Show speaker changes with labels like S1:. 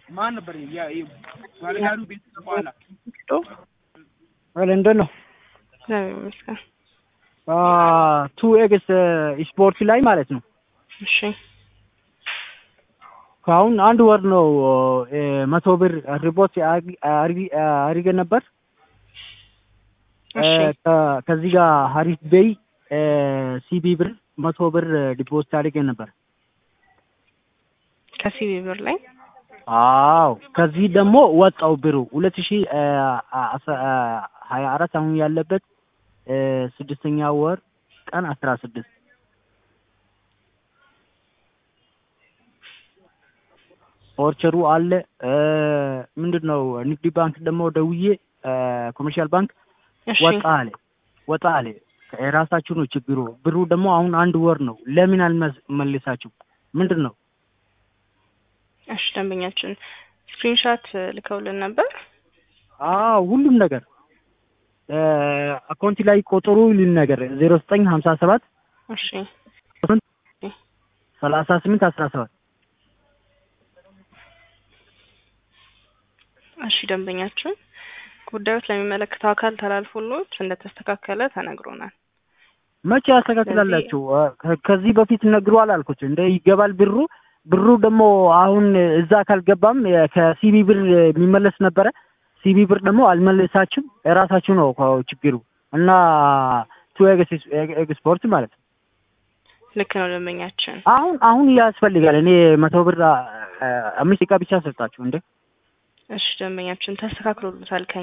S1: ማን ነበር ያ ባለጋሩ ቤት በኋላ
S2: ለንደን ነው
S3: እግዚአብሔር ይመስገን።
S2: ቱ ኤግስ ስፖርት ላይ ማለት ነው።
S3: እሺ
S2: ከአሁን አንድ ወር ነው እ፣ መቶ ብር ሪፖርት አድርገን ነበር። እ፣
S3: እሺ
S2: ከ- ከዚህ ጋር ሀሪፍ ቤይ ሲቢ ብር መቶ ብር ዲፖዚት አድርገን ነበር።
S3: ከሲቢ ብር ላይ
S2: አዎ ከዚህ ደግሞ ወጣው ብሩ ሁለት ሺ ሀያ አራት አሁን ያለበት እ፣ ስድስተኛ ወር ቀን አስራ ስድስት ኦርቸሩ አለ እ፣ ምንድን ነው ንግድ ባንክ ደግሞ ደውዬ እ፣ ኮመርሻል ባንክ
S3: እሺ
S2: ወጣ አለ ወጣ አለ የራሳችሁ ነው ችግሩ ብሩ ደግሞ አሁን አንድ ወር ነው ለምን አልመልሳችሁ ምንድን ነው
S3: እሺ ደንበኛችን ስክሪንሻት ልከውልን ነበር።
S2: አዎ ሁሉም ነገር አካውንቲ ላይ ቆጠሩ ይልን ነገር ዜሮ ዘጠኝ ሀምሳ ሰባት
S3: እሺ
S2: ሰላሳ ስምንት አስራ ሰባት
S3: እሺ ደንበኛችን ጉዳዮች ለሚመለከተው አካል ተላልፎሎት እንደተስተካከለ ተነግሮናል።
S2: መቼ ያስተካክላላችሁ? ከ- ከዚህ በፊት ነግሯል አልኩት እንደ ይገባል ብሩ ብሩ ደግሞ አሁን እዛ ካልገባም የ- ከሲቢ ብር የሚመለስ ነበረ። ሲቢ ብር ደግሞ አልመለሳችሁም። የራሳችሁ ነው እኮ ችግሩ እና ቱ ኤግስ- ኤክስፖርት ማለት ነው።
S3: ልክ ነው ደንበኛችን።
S2: አሁን አሁን ያስፈልጋል። እኔ መቶ ብር አ- አምስት ደቂቃ ብቻ ሰጣችሁ እንዴ
S3: እሺ ደንበኛችን ተስተካክሎሎታል ከ